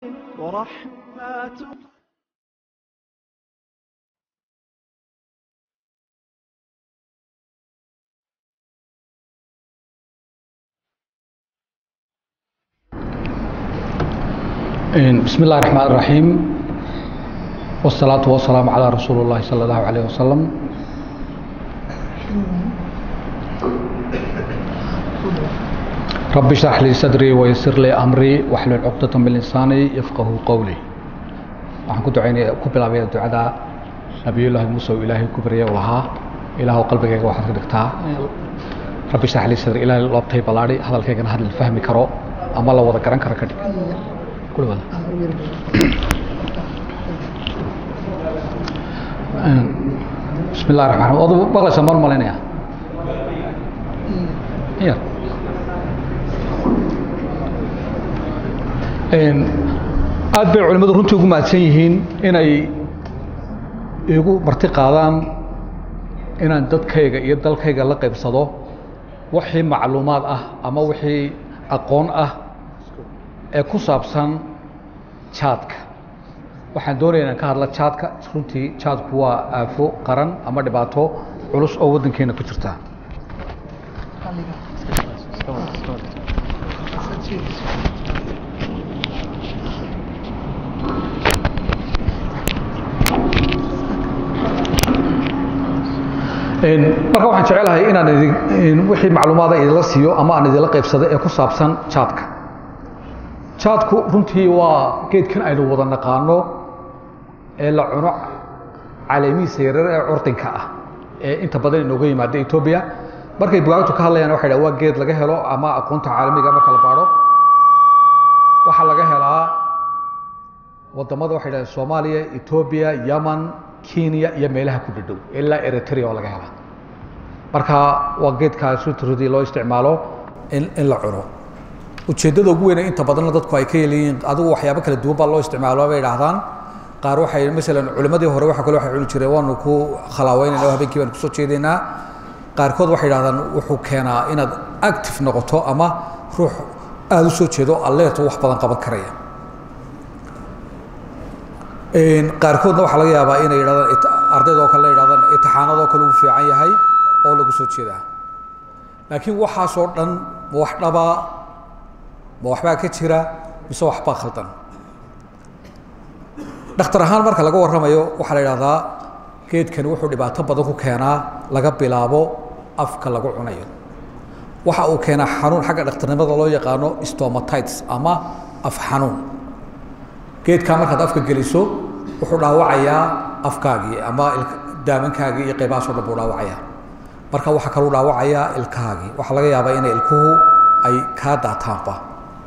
ورحمة بسم الله الرحمن الرحيم والصلاة والسلام على رسول الله صلى الله عليه وسلم رب اشرح لي صدري ويسر لي أمري واحلل عقدة من لساني يفقه قولي waxaan ku ducaynaya ku bilaabaya ducada nabiyullaahi muuse oo ilaahay ku baryay oo lahaa ilaahu qalbigayga waxaad ka dhigtaa rabbi shrax lii sadri ilaahay loobtay ballaadhi hadalkaygana hadal fahmi karo ama la wada garan karo ka dhig kula wada bismi illahi raxmaan raxiim odu maqlaysa maan malaynaya yar aad bay culimmadu runtii ugu mahadsan yihiin inay igu marti qaadaan inaan dadkayga iyo dalkayga la qaybsado wixii macluumaad ah ama wixii aqoon ah ee ku saabsan jaadka waxaan doonaya inaan ka hadla jaadka runtii jaadku waa aafo qaran ama dhibaato culus oo waddankeena ku jirta marka waxaan jecelahay inaan idin wixii macluumaada idinla siiyo ama aan idinla qaybsado ee ku saabsan jaadka jaadku runtii waa geedkan aynu wada naqaano ee la cuno caleemihiisa yaryar ee curdinka ah ee inta badan inooga yimaada etoobiya markay bugaagtu ka hadlayaan waxay dhaha waa geed laga helo ama aqoonta caalamiga marka la baadho waxaa laga helaa wadamada waxay dhahdeen soomaaliya etoobiya yaman kenya iyo meelaha ku dhadhow ilaa eritrea oo laga helaa marka waa geedkaas runtii loo isticmaalo in in la cuno ujeeddada ugu weyne inta badanna dadku ay ka yeliyiin adigu waxyaabo kala duwan baa loo isticmaalo bay idhaahdaan qaar waxay masalan culimmadii hore waxa kale waxay cuni jireen waanu ku khalaaweynayna oo habeenkii baan kusoo jeedaynaa qaarkood waxay idhahdaan wuxuu keenaa inaad active noqoto ama ruux aada u soo jeedo alleerto wax badan qaban karaya qaarkoodna waxaa laga yaabaa inay yidhahdaan ardayda oo kale la yidhahdaan itixaanadoo kale uu fiican yahay oo lagu soo jeedaa laakiin waxaasoo dhan ma wax dhabaa ma waxbaa ka jira mise waxbaa khaldan dhakhtar ahaan marka laga warramayo waxaa la yidhahdaa geedkani wuxuu dhibaato badan ku keenaa laga bilaabo afka lagu cunayo waxa uu keenaa xanuun xagga dhakhtarnimada loo yaqaano stomatites ama af xanuun geedkaa markaad afka geliso wuxuu dhaawacayaa afkaagii ama daamankaagii iyo qaybahaasoo dhan buu dhaawacayaa marka waxaa kaluu dhaawacayaa ilkahaagii waxaa laga yaabaa inay ilkuhu ay kaa daataanba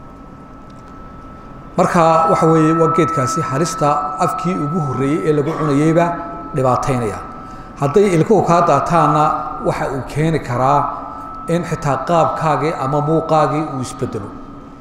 marka waxa weeye waa geedkaasi halista afkii ugu horreeyey ee lagu cunayeyba dhibaataynaya hadday ilkuhu kaa daataanna waxa uu keeni karaa in xitaa qaabkaagii ama muuqaagii uu isbedelo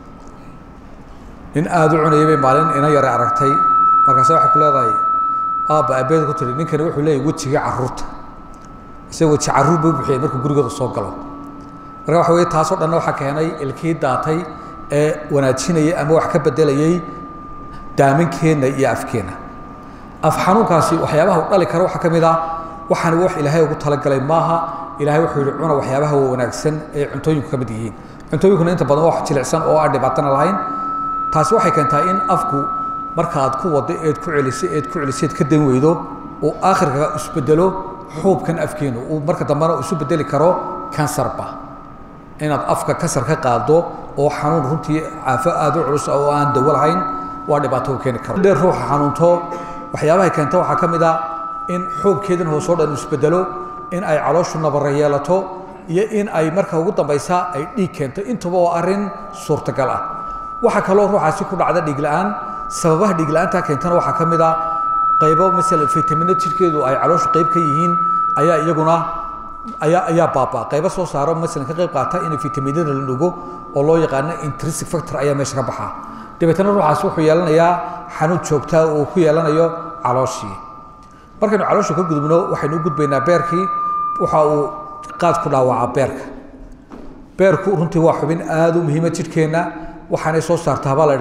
nin aada u cunayay bay maalin ina yare aragtay markaase waxay ku leedahay aabba abeed ku tiri ninkani wuxuu leeyahy wejigii carruurta isaga weji carruur buu bixiyay markuu gurigooda soo galo marka waxa weye taasoo dhanna waxaa keenay ilkii daatay ee wanaajinayay ama wax ka bedelayay daaminkeenna iyo afkeenna af xanuunkaasi waxyaabaha u dhali kara waxaa ka mid ah waxaani wax ilaahay ugu talagalay maaha ilaahay wuxuu yihi cuna waxyaabaha wanaagsan ee cuntooyinku ka mid yihiin cuntooyinkuna inta badan wax jilicsan oo aan dhibaatana lahayn taasi waxay keentaa in afku marka aad ku wado eed ku celisay eed ku celiseed ka dan weydo uu aakhirka isbedelo xuubkan afkeenu uu marka dambena isu bedeli karo kansarba inaad afka kansar ka qaado oo xanuun runtii caafo aada u culus oo aan dawo lahayn waa dhibaato u keeni karo dheer ruuxa xanuunto waxyaabahay keenta waxaa ka mid a in xuubkeedan hoosoo dhan isbedelo in ay calooshu nabara yeelato iyo in ay marka ugu dambaysa ay dhiig keento intaba waa arrin suurtagal ah waxaa kaloo ruuxaasi ku dhacda dhiig la-aan sababaha dhiig la-aantaa keentana waxaa ka mid a qaybo masalan fitamino jirkeedu ay calooshu qayb ka yihiin ayaa iyaguna ayaa ayaa baabaa qaybo soo saaro masalan ka qayb qaata in fitaminada la dhugo oo loo yaqaano intrinsic factor ayaa meesha ka baxaa dabeetana ruuxaasi wuxuu yeelanayaa xanuun joogtaa uu ku yeelanayo calooshii markaynu caloosha ka gudubno waxaynu u gudbaynaa beerkii waxa uu qaad ku dhaawacaa beerka beerku runtii waa xubin aada u muhiima jidhkeenna waxaanay soo saartaa baa la idhaha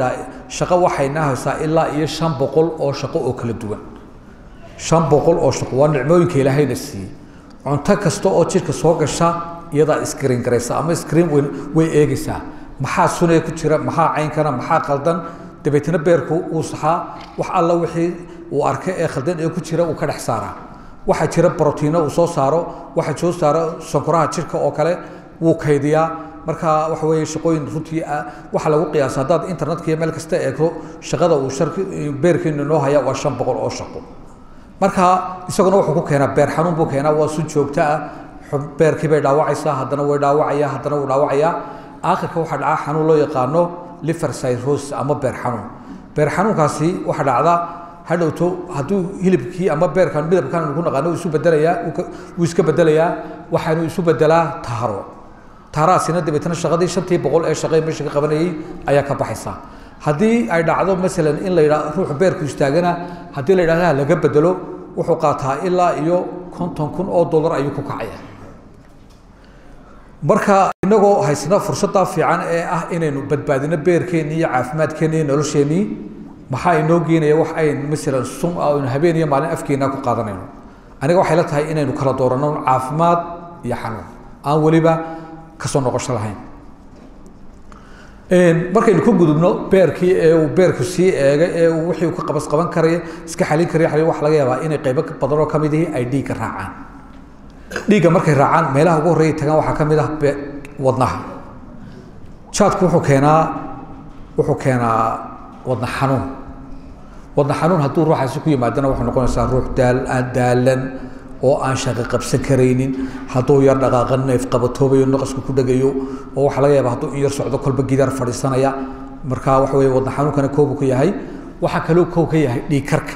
shaqo waxayna haysaa ilaa iyo shan boqol oo shaqo oo kala duwan shan boqol oo shaqo waa nicmooyinka ilaahayna siiyey cunto kasta oo jidhka soo gasha iyadaa iskriin garaysa ama iskriin way way eegaysaa maxaa sunaya ku jira maxaa caynkana maxaa qaldan dabeetna beerku uu saxaa wax alla wixii uu arkay ee khaldan ee ku jira uu ka dhex saaraa waxaa jira brotiino uu soo saaro waxaa soo saaro sankoraha jirka oo kale wuu kaydiyaa marka waxa weeye shaqooyin runtii waxaa lagu qiyaasa haddaad internetka iyo meel kasta eegto shaqada uu sharki beerkeenu noo haya waa shan boqol oo shaqo marka isaguna wuxuu ku keenaa beer xanuun buu keenaa waa sun joogto ah beerkii bay dhaawacaysaa haddana way dhaawacaya haddana wuu dhaawacayaa aakhirka waxaa dhacaa xanuun loo yaqaano liver cirrhosis ama beer xanuun beer xanuunkaasi waxaa dhacda hadhowto hadduu hilibkii ama beerkan midabkan ku naqaano isu bedelayaa wuu iska bedelayaa waxaanu isu bedelaa taharo taharaasina dabeetna shaqadii shantii boqol ee shaqay meesha ka qabanayay ayaa ka baxaysa haddii ay dhacdo masalan in la yidhaha ruuxu beerku istaagana haddii la yidhahda laga bedelo wuxuu qaataa ilaa iyo konton kun oo dollar ayuu ku kacaya marka inagoo haysna fursaddaa fiican ee ah inaynu badbaadino beerkeennii iyo caafimaadkeennii iyo nolosheennii maxaa inoo geenaya wax ayn masalan sun ah aynu habeen iyo maalin afkeennaa ku qaadanayno aniga waxay la tahay inaynu kala dooranno caafimaad iyo xanuun aan weliba kasoo noqosho lahayn markaynu ka gudubno beerkii ee uu beerku sii eegay ee uu wixii uu ka qabas qaban karaya iska xalin karaya waxa laga yaabaa inay qaybo badan oo kamid ihi ay dhiigga raacaan dhiigga markay raacaan meelaha ugu horreeya tagaan waxaa ka mid ah wadnaha jaadku wuxuu keenaa wuxuu keenaa wadna xanuun wadna xanuun hadduu ruuxaasi ku yimaadana waxay noqonaysaa ruux daal daalan oo aan shaqo qabsan karaynin hadduu yar dhaqaaqa neef qabatoobayo naqasku ku dhegayo oo waxaa laga yaaba hadduu in yar socdo kolba gidaar fadhiisanaya marka waxa weye wadna xanuunkana koobu ka yahay waxaa kaloo kow ka yahay dhiigkarka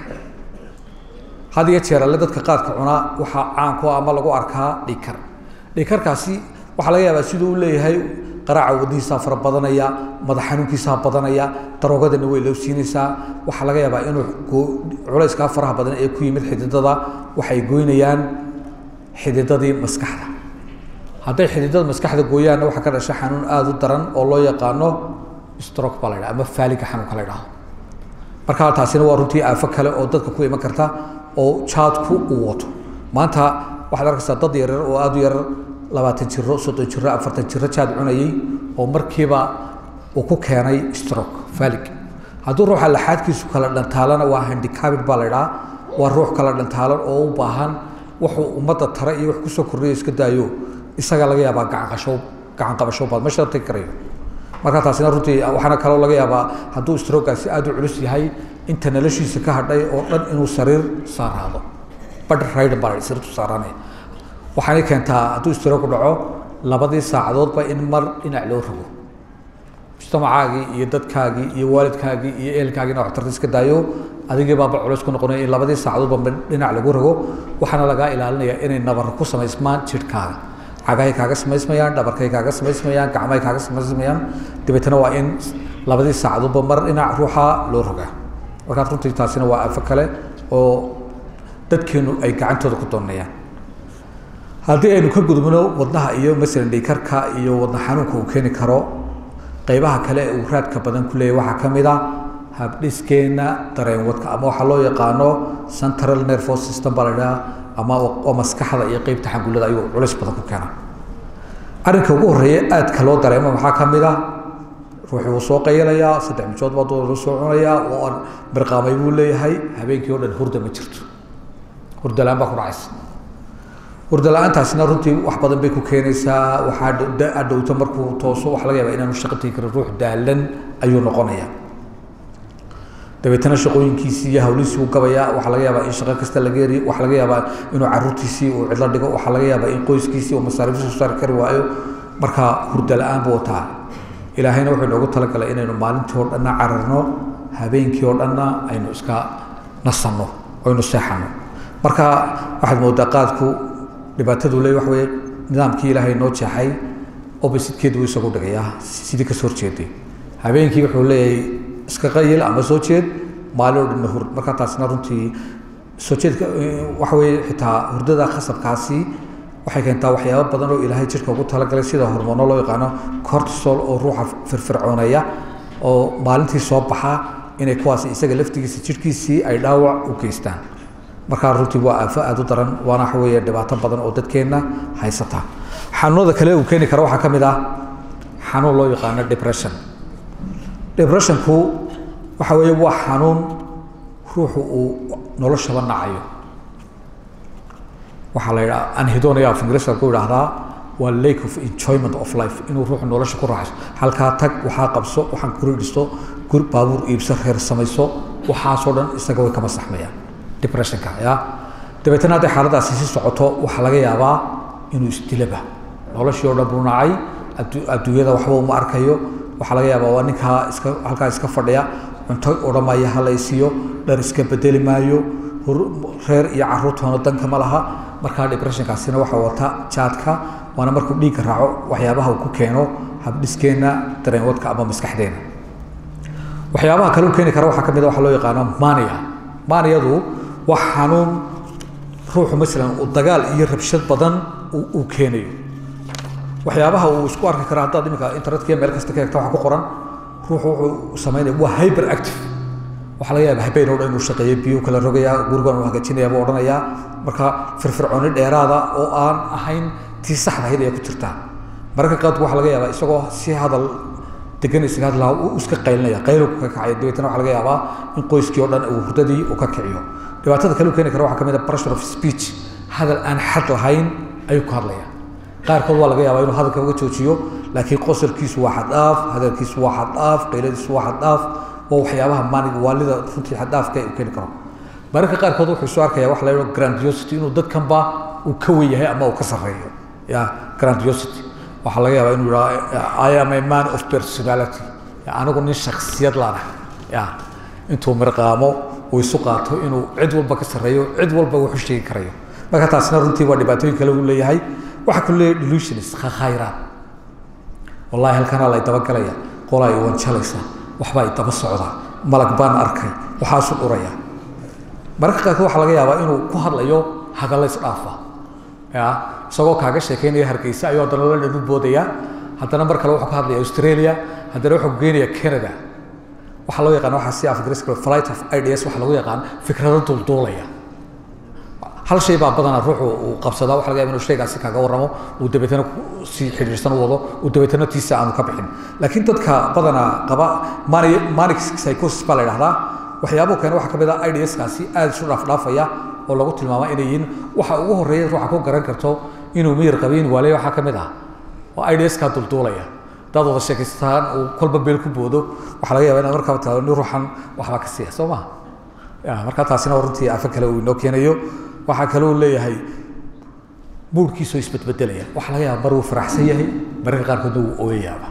had iyo jeer alle dadka qaadka cunaa waxaa caanku ama lagu arkaa dhiigkar dhiigkarkaasi waxaa laga yaabaa siduu u leeyahay qaraaca wadnihiisaa fara badanaya madax xanuunkiisaa badanaya daroogadana way loo siinaysaa waxaa laga yaabaa inuu culayskaa faraha badan ee ku yimid xididada waxay goynayaan xididadii maskaxda hadday xididada maskaxda gooyaanna waxaa ka dhasha xanuun aada u daran oo loo yaqaano stroke baa la ydhaha ama faaliga xanuunka la ydhaho marka taasina waa runtii aafo kale oo dadka ku iman karta oo jaadku uu wato maanta waxaad arkaysaa dad yaryar oo aada u yarar labaatan jiro soddon jiro afartan jiro jaad cunayay oo markiiba uu ku keenay stroke falig hadduu ruuxa laxaadkiisu kala dhantaalana waa handicabid baa la ydhaha waa ruux kala dhantaalan oo u baahan wuxuu ummadda tare iyo wax kusoo kordhiyo iska daayo isaga laga yaabaa gacanqasho gacan qabasho baad ma sharti karayo marka taasina runtii waxaana kaloo laga yaabaa hadduu strogaasi aada u culus yahay inta noloshiisa ka hadhay oo dhan inuu sariir saaraado badh raydan baa la sariirtu saaraanaya waxaanay keentaa hadduu stroog dhaco labadii saacadoodba in mar dhinac loo rogo mujtamacaagii iyo dadkaagii iyo waalidkaagii iyo ehelkaagiina waxtarta iska daayo adigii baaba culays ku noqonaya in labadii saacadoodba dhinac lagu rogo waxaana lagaa ilaalinaya inay nabar ku samaysmaan jidhkaaga cagahay kaaga samaysmayaan dhabarkay kaaga samaysmayaan gacmahay kaaga samaysmayaan dabeetana waa in labadii saacadoodba mar dhinac ruuxa loo rogaa markaas runtii taasina waa afo kale oo dadkeenu ay gacantooda ku doonayaan haddii aynu ka gudubno wadnaha iyo masalan dhiikarka iyo wadna xanuunka uu keeni karo qaybaha kale ee uu raadka badan ku leeyahy waxaa ka mid a habdhiskeenna dareenwadka ama waxaa loo yaqaano central nervous system baa la idhaha ama oo maskaxda iyo qeybta xangullada ayuu culays badan ku keenaa arrinka ugu horreeya aadka loo dareemo maxaa ka mid ah ruuxii wuu soo qayalayaa saddex mijood baa dooda soo cunayaa oo aan mirqaamay buu leeyahay habeenkii oo dhan hurda ma jirto hurda la-aan baa ku dhacaysa hurda la-aantaasina runtii wax badan bay ku keenaysaa waxaa adhowto markuu tooso waxa laga yaaba inaanu shaqo tegi karin ruux daalan ayuu noqonaya dabeetana shaqooyinkiisii iyo hawlihiisii uu gabayaa waxaa laga yaabaa in shaqo kasta laga eri waxaa laga yaabaa inuu caruurtiisii uu cidlo dhigo waxaa laga yaabaa in qoyskiisii uu masaariifta soo saari kari waayo marka hurda la-aan buu wataa ilaahayna wuxuu inoogu talagalay inaynu maalintii oo dhanna cararno habeenkii oo dhanna aynu iska nasanno aynu seexanno marka waxaad moodaa qaadku dhibaatadu le waxa weye nidaamkii ilaahay noo jeexay oppositekeedu wuu isagu dhigayaa sidii kasoo horjeeday habeenkii wuxuu leeyahay iska qayil ama soo jeed maalin oo dhanna hur marka taasina runtii soo jeedka waxa weye xitaa hurdada khasabkaasi waxay keentaa waxyaaba badan oo ilaahay jirka ugu talagalay sida hormoono loo yaqaano cortisol oo ruuxa firfircooneeya oo maalintii soo baxaa inay kuwaas isaga laftigiisa jidhkiisii ay dhaawac u geystaan markaa runtii waa aafo aada u daran waana waxa weeye dhibaato badan oo dadkeenna haysata xanuunada kale uu keeni karo waxaa ka mid ah xanuun loo yaqaano depression depressionku waxa weeye waa xanuun ruuxu uu noloshaba nacayo waxaa la yidhaha anhedonia of ingiriiska ku yidhaahdaa waa lake of enjoyment of life inuu ruuxu nolosha ku raaxayso halkaa tag waxaa qabso waxaan guri dhisto gur baabuur iibso reer samayso waxaasoo dhan isaga way kama saxmayaan depressionka ya dabeetana hadday xaaladaasi si socoto waxaa laga yaabaa inuu isdilaba noloshii oo dhan buu nacay adduunyada waxba uma arkayo waxaa laga yaabaa waa ninkaa iska halkaa iska fadhiya cunto odhamaya hala isiiyo dhar iska bedeli maayo reer iyo caruurtoona danka ma laha markaa depressionkaasina waxaa wata jaadka waana markuu dhiigga raaco waxyaabaha uu ku keeno habdhiskeenna dareenwadka ama maskaxdeena waxyaabaha kale u keeni kara waxaa ka mid a waxa loo yaqaano mania maniyadu waa xanuun ruuxu masalan uu dagaal iyo rabshad badan uu keenayo waxyaabaha uu isku arki kara haddaad iminka internetka meel kasta ka eegta waxa ku qoran ruuxu wuxuu samaynaya waa hyper active waxaa laga yaaba habeen oo dhan inuu shaqeeyo biyo kala rogayaa gurigan uu hagaajinaya buu odhanayaa marka firfircooni dheeraada oo aan ahayn tii saxda ahayd ayaa ku jirtaa mararka qaadku waxaa laga yaabaa isagoo si hadal degan isaga hadlaha uu iska qaylinaya qaylo ka kacaya dabeetana waxaa laga yaabaa in qoyskii oo dhan uu hurdadii uu ka kiciyo dhibaatada kale u keeni kara waxaa ka mid a pressure of speech hadal aan xad lahayn ayuu ku hadlaya qaarkood waa laga yaabaa inuu hadalka uga joojiyo laakiin qosolkiisu waa xaddhaaf hadalkiisu waa xaddhaaf qayladiisu waa xaddhaaf waa waxyaabaha maanig waalida runtii xaddaafka uu keeni karo mararka qaarkood wuxuu isu arkaya waxa la yidhaho grandiosity inuu dadkanba uu ka wen yahay ama uu ka sarreeyo ya grandiosity waxaa laga yaabaa inuu yidhaha i am a man of personality anigu nin shaksiyad laana ya intuu mirqaamo uu isu qaato inuu cid walba ka sarreeyo cid walba wuxu sheegi karayo marka taasina runtii waa dhibaatooyin kale uu leeyahay waxaa ku leeyahay delusions khayraad wallahi halkanaa la dabagalaya qolaa i wanjalaysa waxbaa i daba socda malag baan arkay waxaasu dhuraya mararka qaarkood waxaa laga yaabaa inuu ku hadlayo hadalla isdhaafa ya isagoo kaaga sheekeynaya hargeysa ayuu haddana la dhanu boodaya haddana mar kale wuxuu ka hadlaya australia haddana wuxuu geenaya canada waxaa loo yaqaan waxaa si af ingiriiska flight of ideas waxaa lagu yaqaan fikrado dulduulaya hal shay baa badanaa ruuxu uu qabsadaa waxa laga yaba inuu shaygaasi kaaga warramo uu dabeetana si xidhiirsan u wado uu dabeetana tiisa aanu ka bixin laakiin dadka badanaa qaba mani manic psychosis baa la yidhahdaa waxyaabuhu keena waxaa ka mid ah ideaskaasi aada isu dhaafdhaafaya oo lagu tilmaama inay yihiin waxa ugu horreeya ruuxa ku garan karto inuu miyir qabiin waaleya waxaa ka mid ah oo ideaskaa dulduulaya dad wada sheekaystaan uu kolba beel ku boodo waxaa laga yaba inaad markaaba tiraado nin ruuxan waxbaa ka siiya soo maha ya marka taasina runtii afo kale uu inoo keenayo waxaa kale uu leeyahay muurkiisoo isbedbedelaya waxaa laga yaaba mar wuu faraxsan yahay mararka qaarkoodna wuu ooyayaaba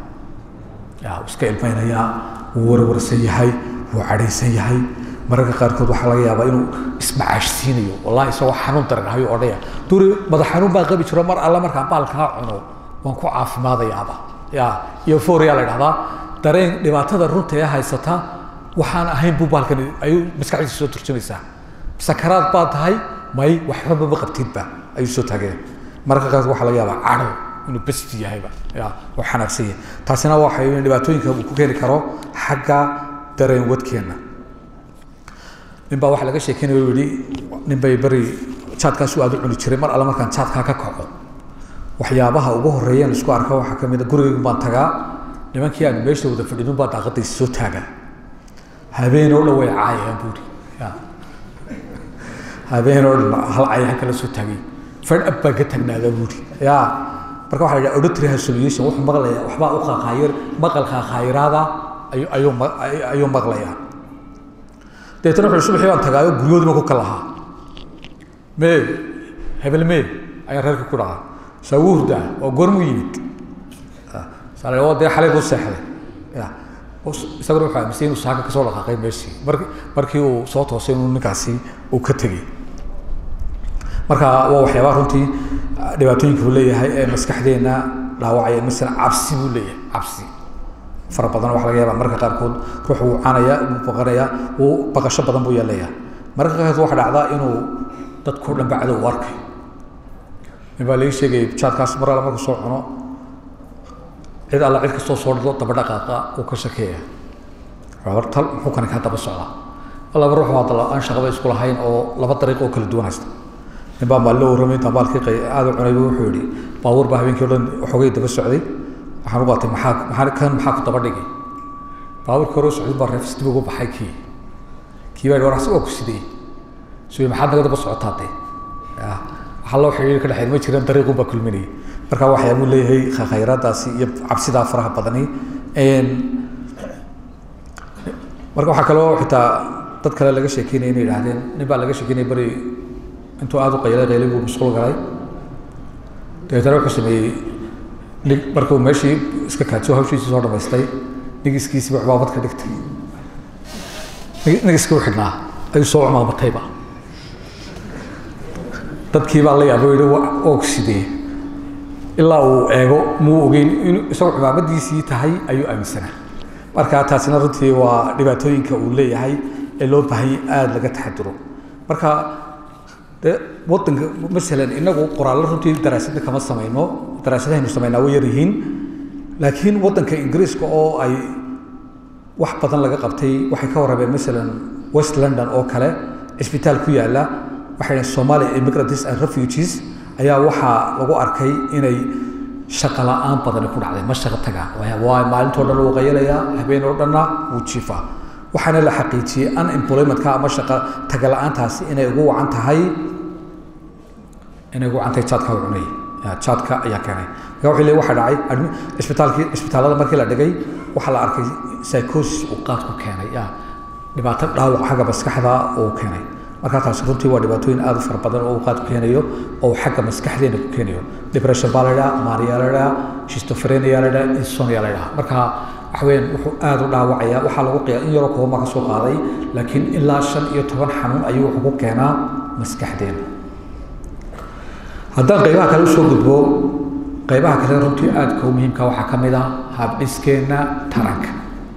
ya wuu iska ilmaynayaa wuu warwarsan yahay wuu cadhaysan yahay mararka qaarkood waxaa laga yaabaa inuu ismacaashsiinayo wallahi isagoo xanuun daranahayo odhaya duri madax xanuun baan qabi jiro mar alle markaan baalkaa cuno waan ku caafimaadayaaba ya euphoria la dhahdaa dareen dhibaatada runta ee haysata waxaan ahayn buu baalkan ayuu maskaxdiisa soo turjumaysaa sakaraad baa tahay may waxbaba ma qabtidba ayuu soo taagaya mararka qaarkood waxaa laga yaabaa cadho inuu besti yahayba ya oo xanaaqsan yahay taasina waxay dhibaatooyinka uu ku keeni karo xagga dareen wadkeenna nin baa waxaa laga sheekeynaya u yihi nin bay beri jaadkaasu aada u cuni jiray mar alle markaan jaadkaa ka kaco waxyaabaha ugu horreeyaan isku arka waxaa ka mid a gurigaygu baan tagaa nimankii aan meesha wada fadhinin baa daaqadaysa soo taagaa habeen oo dhan way caayayaan buuri ya habeen oo dhan hal cayaan kala soo taagay fadh ab baan ka tagnaadaa buuri ya marka waxa la yidhaha auditory hallucination wuxuu maqlayaa waxbaa u qaaqaayir maqal qaaqaayiraada ayuu ayuu ayuu maqlayaa dabeetana wuxuu subaxii baan tagaayo guryoodima ku kalahaa mee hebel mee ayaan reerka ku dhaca saa wuu hurdaa oo goormuu yimid saa la dee xalay buu seexday ya isaguna wuxuu aaminsan inuu saaka kasoo dhaqaaqay meeshii marki markii uu soo toosay inuu ninkaasi uu ka tegey marka waa waxyaabaha runtii dhibaatooyinka uu leeyahay ee maskaxdeenna dhaawacaya masalan cabsi buu leeyahay cabsi fara badan waxa laga yaaba marka qaarkood ruux wuu canaya wuu baqanaya wuu baqasho badan buu yeelaya marka qaarkood waxa dhacdaa inuu dadkao dhan bacdo u arkay nin baa laga sheegayay jaadkaas mar alla markuu soo cuno cid alla cid kastoo soo dhido daba dhaqaaqa uu ka shakeeya tal muxuu kani kaa daba socdaa laba ruux waa dala aan shaqaba isku lahayn oo laba dariiq oo kala duwan haysta nin baa maalin la warramay intaan baalkii qay aada u cunayba wuxuu yidhi baabuur baa habeenkii o dhan waxoogay daba socday waxaan u baatay maxaa maxaa kan maxaa ku daba dhigay baabuurkii hore u socday baa reefs dib ugu baxay kii kii baa war waa ku sidee so maxaad naga daba socotaa dee waxaa loo xidhiiri ka dhexeyn ma jiraan dariiqun baa kulminaya marka waxyaabuu leeyahay khayraadaasi iyo cabsidaa faraha badani marka waxaa kaloo xitaa dad kale laga sheekeynaya inay idhahdeen nin baa laga sheekeynaya beri intuu aada u qaylay qaylay buu mashquul galay dabeetana wuxuu sameeyey nig markuu meeshii iska kaajo hawshiisii soo dhamaystay nigiskiisiiba cubaabad ka dhigtay nigiskii u xidhnaa ayuu soo cumaamatayba dadkii baa la yaabo yihi og sidee ilaa uu eego muu ogeyn in isagoo cumaamadiisii tahay ayuu aaminsanaa marka taasina runtii waa dhibaatooyinka uu leeyahay ee loo baahanya aada laga taxaduro marka de wadanka masalan inagu qoraallo runtii daraasadda kama samayno daraasadahaynu samaynaa way yaryihiin laakiin wadanka ingiriiska oo ay wax badan laga qabtay waxay ka warrameen masalan west london oo kale cisbitaal ku yaala waxay dhaheen somalia immigrants and refugees ayaa waxaa lagu arkay inay shaqa la-aan badani ku dhacday ma shaqa taga waa maalintoo dhan wuu qayalayaa habeen oo dhanna wuu jiifaa waxaana la xaqiijiyey unemploymentka ama shaqa taga la-aantaasi inay ugu wacan tahay inay ugu wacan tahay jaadka u cunay jaadka ayaa keenay marka wuxuu leey waxa dhacay isbitaalkii isbitaallada markii la dhigay waxaa la arkay psychosis uu qaad ku keenay ya dhibaato dhaawac xagga maskaxda uu keenay markaa taasi runtii waa dhibaatooyin aada u fara badan oo uu qaad ku keenayo oo xagga maskaxdeena ku keenayo depression baa la idhaha maria la idhaha shistophrenia la idhaha insonia la idhaha marka waxa weeyaan wuxuu aada u dhaawacaya waxaa lagu qiyaa in yaroo kooma ka soo qaaday laakiin ilaa shan iyo toban xanuun ayuu wuxuu ku keenaa maskaxdeena haddaan qaybaha kale usoo gudbo qaybaha kale runtii aadka u muhiimka waxaa ka mid ah habdhiskeenna taranka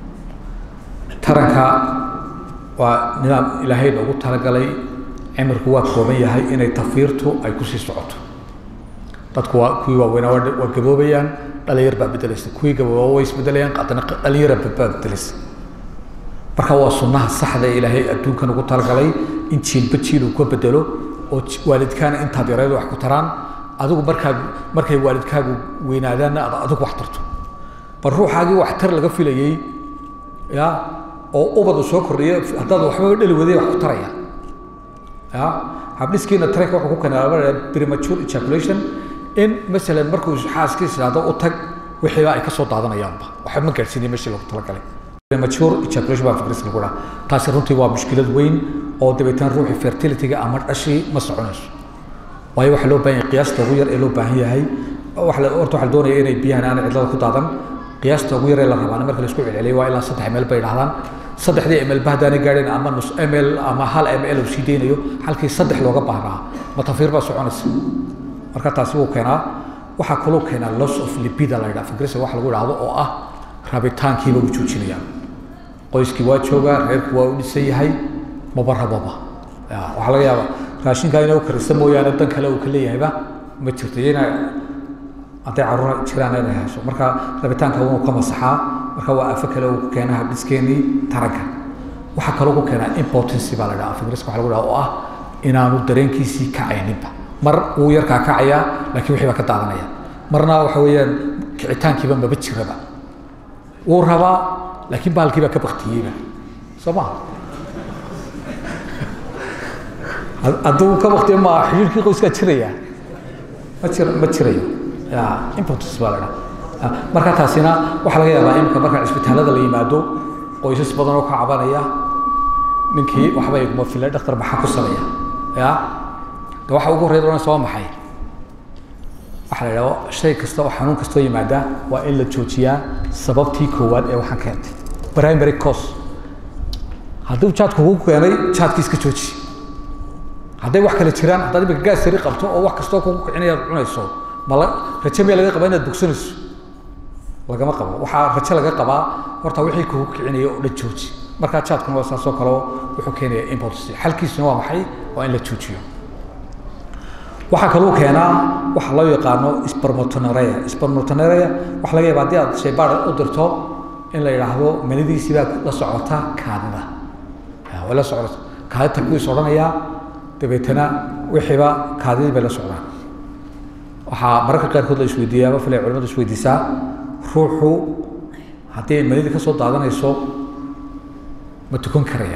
taranka waa nidaam ilaahay noogu talagalay cimirku waa kooban yahay inay tafiirtu ay kusii socoto dadku waa kuwii waaweynaa waa gaboobayaan dhalinyar baa bedelaysa kuwii gabooba way isbedelayaan haddana dhalinyara baa bedelaysa marka waa sunnaha saxda ee ilaahay adduunkan ugu talagalay in jiilba jiil uu ka bedelo oo waalidkaana intaad yareed wax ku taraan adigu markaa markay waalidkaagu weynaadaanna ad adigu wax tarto bal ruuxaagii wax tar laga filayey ya oo ubadu soo kordhiya haddaad waxba dhali waday wax ku taraya ya habdhiskiina taranka wuxuu ku keenaa premature ejaculation in masalan markuu xaaskiisa idhahdo u tag wixiiba ay kasoo daadanayaanba waxba ma gaadhsiinay meeshii loogu talagalay premature ejaculation baa fikris lagu dhaha taasi runtii waa mushkilad weyn oo dabeetana ruuxii fertilityga ama dhashii ma soconayso waayo waxaa loo baahan yahay qiyaasta ugu yar ee loo baahan yahay waxa horta waxaa la doonaya inay biyahan aanay cidlada ku daadan qiyaasta ugu yar ee la rabaana marka la isku celceliyo waa ilaa saddex ml bay dhahdaan saddexdii ml ba haddaanay gaadhin ama nus ml ama hal ml uu sii deynayo halkii saddex looga baahnaa matafiir baa soconaysa marka taasi wuu keenaa waxaa kaloo keenaa loss of libida la yidhaha fikirisa wax lagu idhaahdo oo ah rabitaankiiba uu joojinaya qoyskii waa joogaa reerku waa u dhisan yahay maba rababa waxaa laga yaabaa raashinkaa inay u karisa mooyaane dan kale uu ka leeyahayba ma jirto iyana hadday caruura jiraan inay hayso marka rabitaanka wuu ka masaxaa marka waa afo kale uu ku keenaa habdhiskeenii taranka waxaa kaloo ku keenaa impotency baa la dhaha afingiriska waxa lagu dhaha oo ah inaanu dareenkiisii kacayninba mar wuu yarkaa kacayaa laakiin wixii baa ka daadanaya marna waxa weeyaan kicitaankiiba maba jiraba wuu rabaa laakiin baalkii baa ka baktiyeyba soo maha hadduu ka baktiyo ma xiriirkii qoyskaa jiraya ma jir ma jirayo ya impotence baa la dhaha marka taasina waxaa laga yaabaa imika marka cisbitaalada la yimaado qoysas badan oo ka cabanaya ninkii waxba iguma filay dhakhtar maxaa ku sameeya ya de waxa ugu horreya oranaysa waa maxay waxaa la yidhaha shay kasta oo xanuun kastoo yimaada waa in la joojiyaa sababtii koowaad ee waxaan keentay primary cause hadduu jaadku kugu keenay jaadkii iska jooji hadday wax kale jiraan haddaad imika gaas yari qabto oo wax kastoo kugu kicinaya ad cunayso mala raje miya laga qabaa inaad bogsanayso lagama qabo waxaa rajo laga qabaa horta wixii kugu kicinaya oo dhan jooji markaa jaadkuna waa saasoo kaleo wuxuu keenaya impotency xalkiisuna waa maxay waa in la joojiyo waxaa kaluu keenaa waxa loo yaqaano spermatonerea spermatonerea waxa laga yaaba haddii aad shaybaar u dirto in la yidhaahdo manidiisii baa la socota kaadida way la socota kaadita kuwiis odhanayaa dabeetana wixiiba kaadidii bay la socdaan waxaa mararka qaarkood la isweydiiyaaba fila culimadu isweydiisaa ruuxu haddii ay manidii ka soo daadanayso ma tukan karaya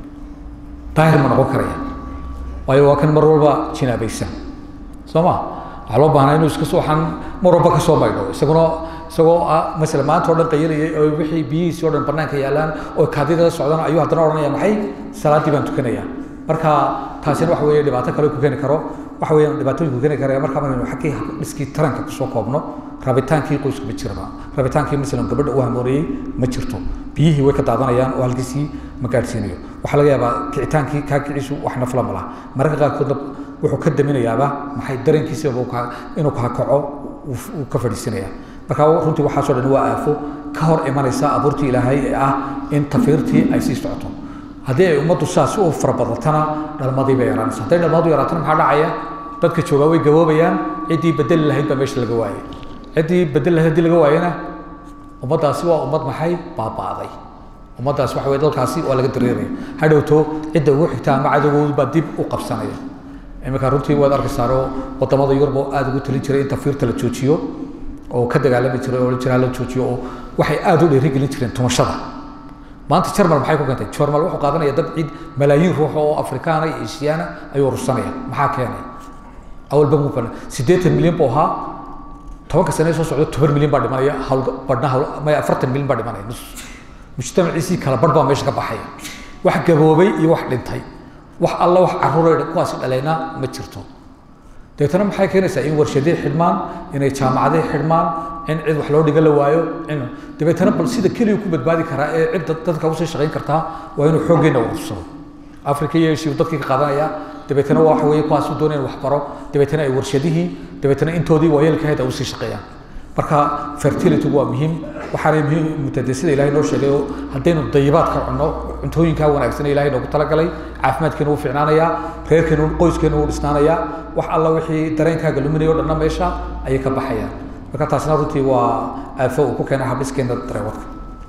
daahir ma noqon karaya waayo waa kan mar walba jinaabaysan soo ma waxaa loo baahnaa inuu iska soo waxaan mar walba ka soo maydho isaguna isagoo ah masala maanta oo dhan qayilayay oo wixii biyihiisi o dhan banaanka yaalaan oo kaadida la socdaan ayuu haddana odhanaya maxay salaaddii baan tukanaya marka taasina waxa weeye dhibaato kale ku keeni karo waxa weeyaan dhibaatooyin ku keeni karaya marka markaynu xaggii dhiskii taranka kusoo koobno rabitaankii qoyska ma jiraba rabitaankii masalan gabadha uu hamoonayey ma jirto biyihii way ka daadanayaan oo halkiisii ma gaadhsiinayo waxaa laga yaabaa kicitaankii kaa kiciisu wax nafla ma laha mararka qaarkoodna wuxuu ka daminayaaba maxay dareenkiisaba inuu kahakaco uu ka fadhiisinaya marka runtii waxaasoo dhan waa aafo ka hor imanaysa abuurtii ilaahay ee ah in tafiirtii ay sii socoto haddii ay ummaddu saas u farabadatana dhalmadii bay yaraanaysa hadday dhalmadu yaraatana maxaa dhacaya dadka joogaa way gaboobayaan ciddii bedeli lahayd baa meesha laga waayay ciddii bedeli lahayd haddii laga waayana ummaddaasi waa ummad maxay baaba'day ummaddaas waxa weye dalkaasi waa laga dareeraya hadhowto cidda ugu xigta ama cadowgoodu baa dib u qabsanaya iminka runtii waad arkaysaanoo wadamada yurub oo aada ugu talin jiray in tafiirta la joojiyo oo ka dagaalami jiray oo jiraa la joojiyo oo waxay aada u dhiirigelin jireen tumashada maanta jarmal maxay ku keentay jarmal wuxuu qaadanaya dad ciid malaayiin ruux oo afrikaana iyo eshiyaana ayuu urursanaya maxaa keenay awalba mu siddeetan milyan buu ahaa tobanka sane soo socda toban milyan baa dhimanaya hawl badhna hawl maya afartan milyan baa dhimanaya nus mujtamaciisii kala badh baa meesha ka baxaya wax gaboobay iyo wax dhintay wax alla wax caruuray kuwaasi dhalayna ma jirto deetana maxay keenaysaa in warshadii xidhmaan inay jaamacadii xidhmaan in cid wax loo dhiga la waayo in dabeetana bal sida keliya ku badbaadi karaa ee cid dadka usii shaqayn kartaa waa inuu xooggeena urursado africa iyo eshiya dadkii ka qaadanaya dabeetana waxa weeye kuwaas u doonaya wax baro dabeetana ay warshadihii dabeetana intoodii waayeelka ahayd ay usii shaqeeyaan marka fertilitygu waa muhiim waxaanay muhiim mutade sida ilahay noo sheegay oo haddaynu dayibaadka cunno cuntooyinkaa wanaagsan ilahay noogu talagalay caafimaadkeena wuu fiicnaanayaa reerkeena qoyskeena wuu dhisnaanayaa wax alla wixii dareenkaaga luminaya o dhanna meesha ayay ka baxayaan marka taasna runtii waa aafo uu ku keena habdhiskeena dareewadka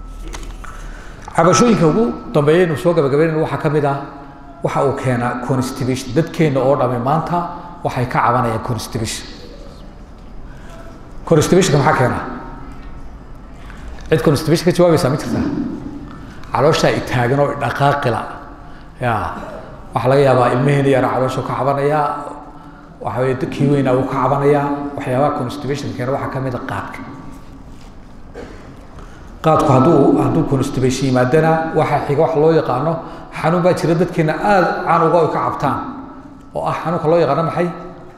cabashooyinka ugu dambeeya inu soo gabagabeynayno waxaa ka mid ah waxa uu keenaa constipation dadkeena oo dhami maanta waxay ka cabanayaan constipation constibationka maxaa keena cid constibation ka jawaabaysaa ma jirtaa calooshaa itaagan oo dhaqaaqila ya waxaa laga yaabaa ilmeheena yara caloosha ka cabanaya waxa weye kii weynaa uu ka cabanaya waxyaabaha constibation keena waxaa kamid a qaadka qaadku hadduu hadduu constibation yimaadana waxaa xiga waxa loo yaqaano xanuun baa jira dadkeena aada caan uga ay ka cabtaan oo ah xanuunka loo yaqaano maxay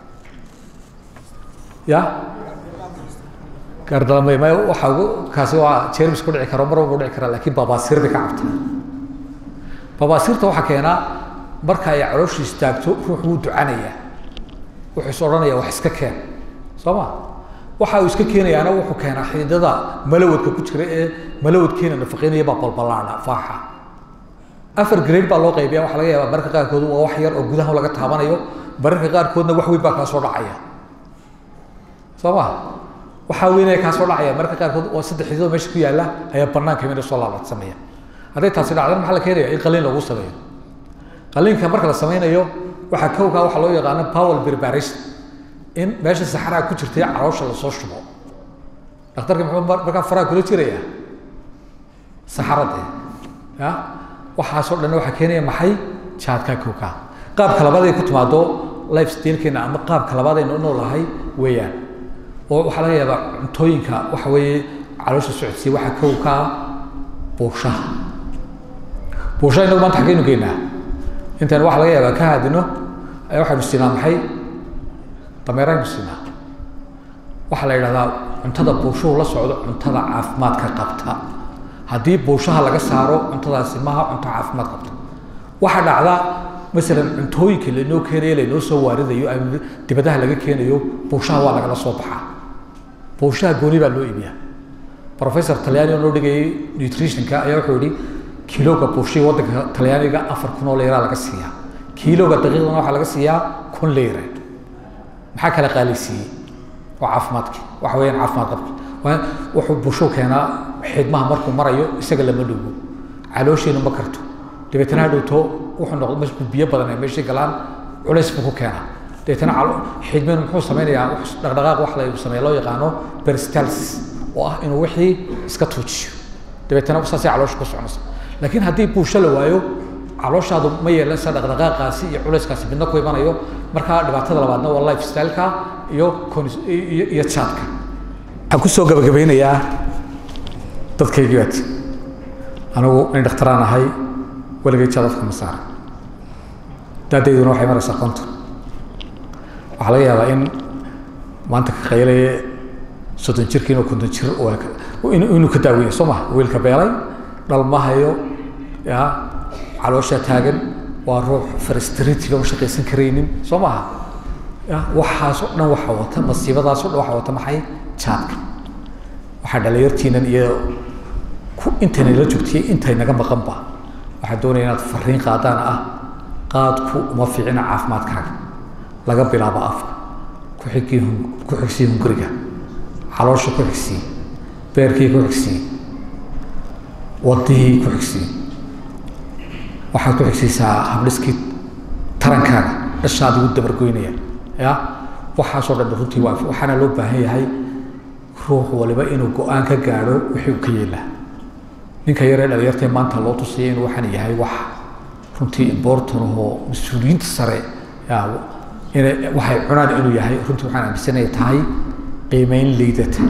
ya gaardalame ma waxa ugu kaasi waa jermis ku dhici karo mar walba dhici kara lakin babaasiir bay ka cabtaa babaasiirta waxaa keenaa marka ay calooshu istaagto ruux wuu ducanaya wuxuu is odhanaya wax iska keen soo ma waxa uu iska keenayaana wuxuu keenaa xididada malawadka ku jira ee malawadkeena nafaqeynaya baa balbalaana faaxa afar grade baa loo qaybiya waxaa laga yaabaa mararka qaarkood waa wax yar oo gudaha laga taabanayo mararka qaarkoodna wax weyn baa kaa soo dhacaya soo ma waxaa weynaya kaa soo dhacaya mararka qaarkood oo saddex xididoo meesha ku yaalla ayaa banaanka mina soo laalaadsamaya hadday taasi dhacdana maxaa la keenaya in qaliin lagu sameeyo qaliinka marka la sameynayo waxaa kowkaa waxaa loo yaqaano powel preparation in meesha saxaraa ku jirtay caloosha lasoo shubo dhakhtarka muxuu markaa faraha kula jiraya saxarade ya waxaasoo dhan waxaa keenaya maxay jaadkaa kowkaa qaabka labaad ay ku timaado life stylkeena ama qaabka labaad aynu u noolahay weeyaan oo waxaa laga yaabaa cuntooyinka waxa weeye caloosha socodsiya waxaa kow ka ah buushaha buushaha inagu maanta xaggeynu geynaa intaan waxa laga yaabaa ka haadino ayaa waxaynu siinaa maxay dameeraynu siinaa waxaa la yidhahdaa cuntada buushuhu la socdo cuntada caafimaadka qabta haddii buushaha laga saaro cuntadaasi maha cunto caafimaad qabta waxaa dhacda masalan cuntooyinka lainoo keenayo lainoo soo waaridayo ama dibadaha laga keenayo buushaha waa lagala soo baxaa buushaha gooni baa loo iibiyaa professor talyaani oo noo dhigayay nutritionka ayaa wuxuu yihi kiloga buushii waddanka talyaaniga afar kun oo leyraa laga siiyaa kiloga daqiiqdana waxaa laga siiyaa kun leyre maxaa kala qaalisiiyey waa caafimaadki waxa weeyaan caafimaad qabki wuxuu buushu keenaa xidmaha markuu marayo isaga lama dhowo caloosheenu ma karto dabeetana hadhowto wuxuu noqdo markuu biyo badan ay meeshii galaan culays buu ku keenaa dabeetana xidmeenu muxuu sameynayaa dhaqdhaqaaq wax la sameeya loo yaqaano peristalsis oo ah inuu wixii iska tuujiyo dabeetana saasay caloosha ku soconaysa laakiin haddii buusho la waayo calooshaadu ma yeelanaysa dhaqdhaqaaqaasi iyo culayskaasi midna ku imanayo markaa dhibaatada labaadna waa life styleka iyo iyo jaadka waxaan kusoo gabagabeynayaa dadkaygii baad anigu nin dhakhtaraan ahay weligay jaadadka ma saaran daadayduna waxay maraysaa konton waxaa laga yaabaa in maanta ka qaylaya soddon jirka inuu konton jir inuu ka daaweeyo soo maha wiilka beelay dhalmahayo ya calooshaa taagan waa ruux frustratiga u shaqaysan karaynin soo maha ya waxaasoo dhan waxa wata masiibadaasoo dhan waxa wata maxay jaadka waxaa dhalinyartiinan iyo intayna la joogtiyey intay naga maqanba waxaa doonaya inaad fariin qaadaan ah qaadku uma fiicina caafimaadkaaga laga bilaabo afka ku xigii ku xigsii hunguriga caloosha ku xigsii beerkii ku xigsii wadihii ku xigsii waxaad ku xigsiisaa habdhiskii tarankaaga dhashaada ugu dabargoynaya ya waxaasoo dhan runtii waa waxaana loo baahan yahay ruux waliba inuu go-aan ka gaadho wixii uu ka yeelaa ninka yaree dhalinyartee maanta loo tusaya inuu waxaan yahay wax runtii important ahoo mas-uuliyiinta sare ya ina waxay cunaan inuu yahay runtii waxaan aaminsanaya tahay qiimeyn liidata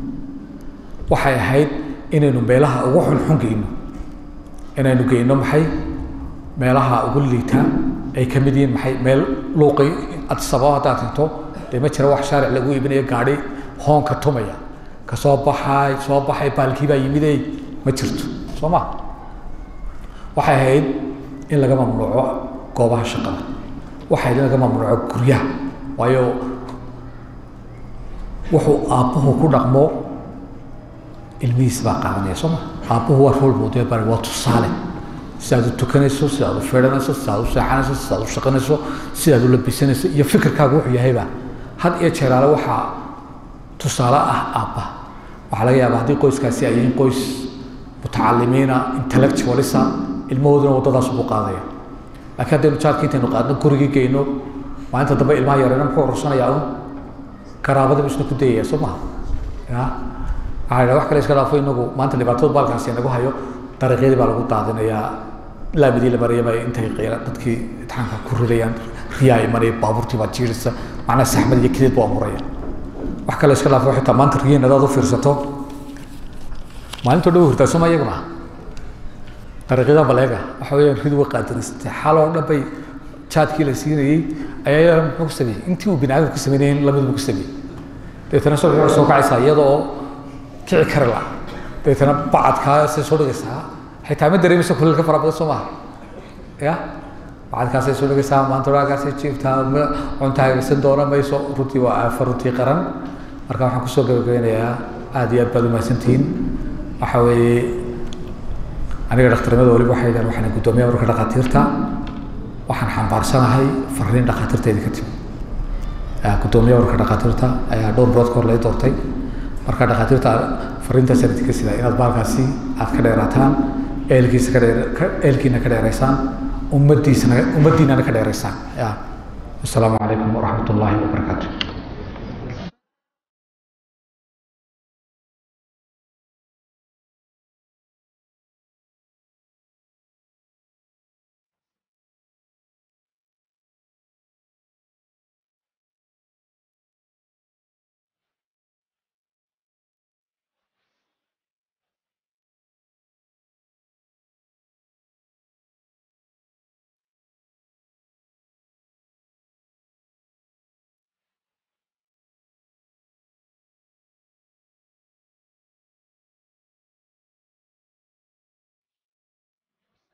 waxay ahayd inaynu meelaha ugu xunxun geyno inaynu geyno maxay meelaha ugu liita ay ka mid yihiin maxay meel luuqi adsabo haddaad tinto dee ma jira wax shaaric lagu iibinayo gaadhi hoonka tumaya ka soo baxay soo baxay baalkii baa yimidey ma jirto soo ma waxay ahayd in laga mamnuuco goobaha shaqada waxay ahayd in laga mamnuuco guryaha waayo wuxuu aabbuhu ku dhaqmo ilmihiis baa qaadanaya soo ma aabbuhu waa role model bari waa tusaale sidaad u tukanayso sidaad u feedhanayso sidaad u seexanayso sidaad u shaqanayso sidaad u labisanayso iyo fikirkaagu wuxuu yahayba had iyo jeeraale waxaa tusaale ah aabba waxaa laga yaabaa haddii qoyskaasi ay yihiin qoys mutacalimiina intellectualisa ilmahooduna waddadaas buu qaadaya laakiin haddaynu jaadka intaynu qaadno gurigii geyno maalinta dambe ilmaha yareena muxuu urursanayaa un garaabada isna ku dayaya soo maha ya waxaa yidhaha wax kale iska dhaafo inagu maanta dhibaatada baalkaasi nagu hayo dariiqyadii baa lagu daadinayaa laamidii la marayaba intay qeyla dadkii itixaanka ku ridayaan riyaa imanaya baabuurtii baa jiirisa macnaha saxmad iyo kideed buu amuraya wax kale iska dhaafo xitaa maanta riyin hadaad u fiirsato maalintoo dhan hurtaa sooma iyaguna dariiqyada baleega waxa weeyaan rid way qaadanaysatay xaloo dhan bay jaadkii la siinayey ayaa iyadana muxuu ku sameeyey intii uu bini aadamku ku sameynayay lamiduu ku sameeyey dabeetana soo wuxuu soo kacaysaa iyadoo kici kari la dabeetana bacadkaasay soo dhigaysaa xitaa ma dareemaysa kuleelka fara badan soo maaha ya bacadkaasay soo dhigaysaa maanta walaagaasay jiiftaa cunta hagaysan doona mayso runtii waa aafa runtii qaran marka waxaan kusoo gabagabeynayaa aada iyo aad baad umahadsantihiin waxa weeye aniga dhakhtarnimada waliba waxay dhahan waxaan guddoomiya ururka dhakhaatiirta waxaan xambaarsanahay fariin dhakhaatiirteedii ka timi guddoomiya ururka dhakhaatiirta ayaa dhowr bilood ka hor lai doortay marka dhakhaatiirta fariinta sanadka sida inaad baalkaasi aad ka dheeraataan eelkiisa ka dheer eelkiina ka dheeraysaan ummadiisana ummaddiinana ka dheeraysaan ya wasalaamu calaykum waraxmat ullaahi wabarakaatu